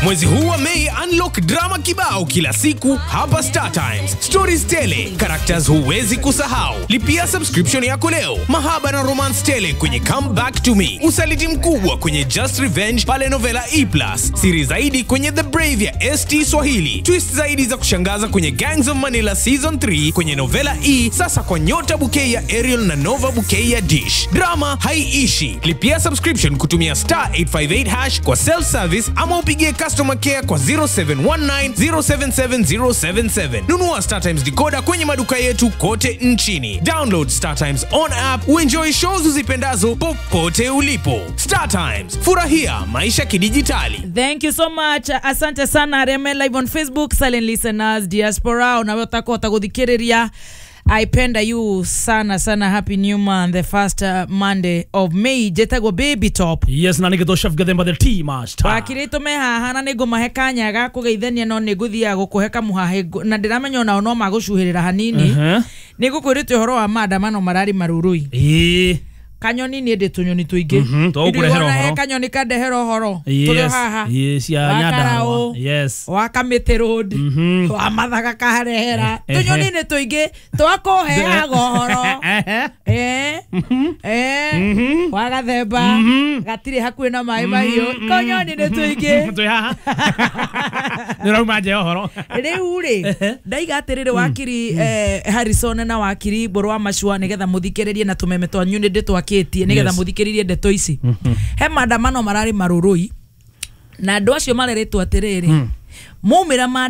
Mwezi huu wa Mei, unlock drama kibao kila siku hapa Star Times. Stories tele, characters huwezi kusahau. Lipia subscription yako leo. Mahaba na romance tele kwenye Come Back to Me, usaliti mkubwa kwenye Just Revenge pale Novela E+, siri zaidi kwenye The Brave ya ST Swahili, twist zaidi za kushangaza kwenye Gangs of Manila season 3 kwenye Novela E, sasa kwa nyota bouquet ya Ariel na Nova bouquet ya Dish. Drama haiishi. Lipia subscription kutumia star 858 hash kwa self service ama upigie customer care kwa 0719 077077. Nunua Star Times decoder kwenye maduka yetu kote nchini. Download Star Times on app uenjoy shows uzipendazo popote ulipo. Star Times, furahia maisha kidijitali. Thank you so much. Asante sana Reme live on Facebook, silent listeners, diaspora, unaweza kuthikiriria I penda you sana sana happy new month the first uh, Monday of May jetagwo baby top yes na nä chef gathemba the tea master wakirä me haha na nä ngå mahe kanya ga kå geithania no nä ngå thiaga gå kå he kamuhahe na ndä ramenya onao no magå cuhä rä ra hanini Mhm. nä ngå kwä rä te å horo wa maandamano marari marurui ä kanyoni nä ndä tå nyoni tå ingä Mhm, twagũkũrehera ũhoro. kanyoni kandehera å horo tå rä yes haha yes ya Wa nyandarua Karaũ. yes wa kamä road Mhm. wa mathaga karehera Eh, tå nyoni eh. nä tå ingä twakå heaga å horo Eh, eh, wa gathemba gatirä hakuä na maä mahiå konyoni nä tå ingä twä haha nä rauma nje å horo rä u rä ndaiga atä rä rä wakiri eh, harrison na wakiri mbå wa macua nä getha må thikä rä rie na tå meme twanyu nä ndä twakä tie nä getha Yes. må thikä rä rie ndeto ici he maandamano mararä marå rå i na andå acio marerä two atä rä rä maumä ra